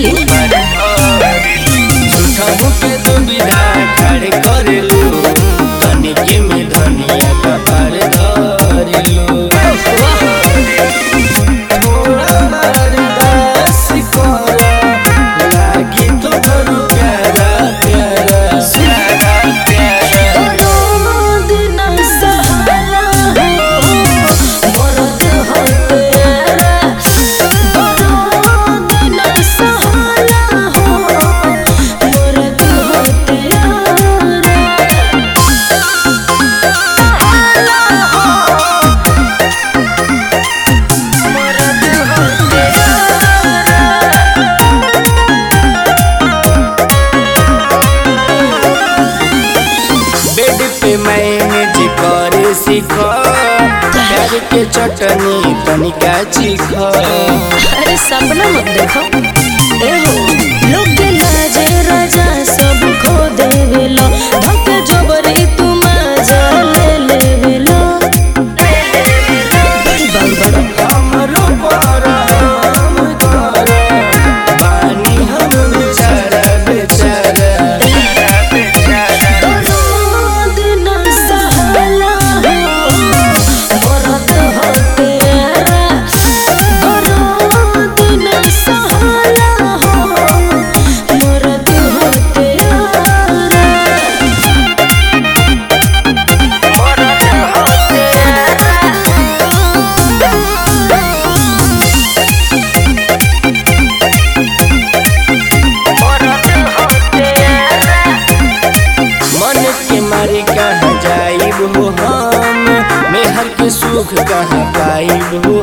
धरी झूठा के दुविधा खड़े करेलू तनिके में धनिया कपार धरेलू थोड़ा बर्दाश्त कर लागी तो बड़ू प्यारा प्यारा प्यारा प्यारा रोद न सहाला हो मरद हो तेरा रोद न सहाला हो मरद हो तेरा मरद हो तेरा बेड पे मैनेज करे सीख प्यार के चटनी तनिका चीख अरे सपना मत देखो ए हो लोग के लाजे राजा सब खो देवेलो धके जबरी तू मजा ले लेवेलो बड़ी बात बड़ा हमरो पर हम कर पानी हम बेचारा बेचारा रोद न सहाला हो मरद हो तेरा रोद न सहाला हो मरद हो तेरा मन के मारे कहाँ जाइब हो हम मेहर के सुख कहाँ पाइब हो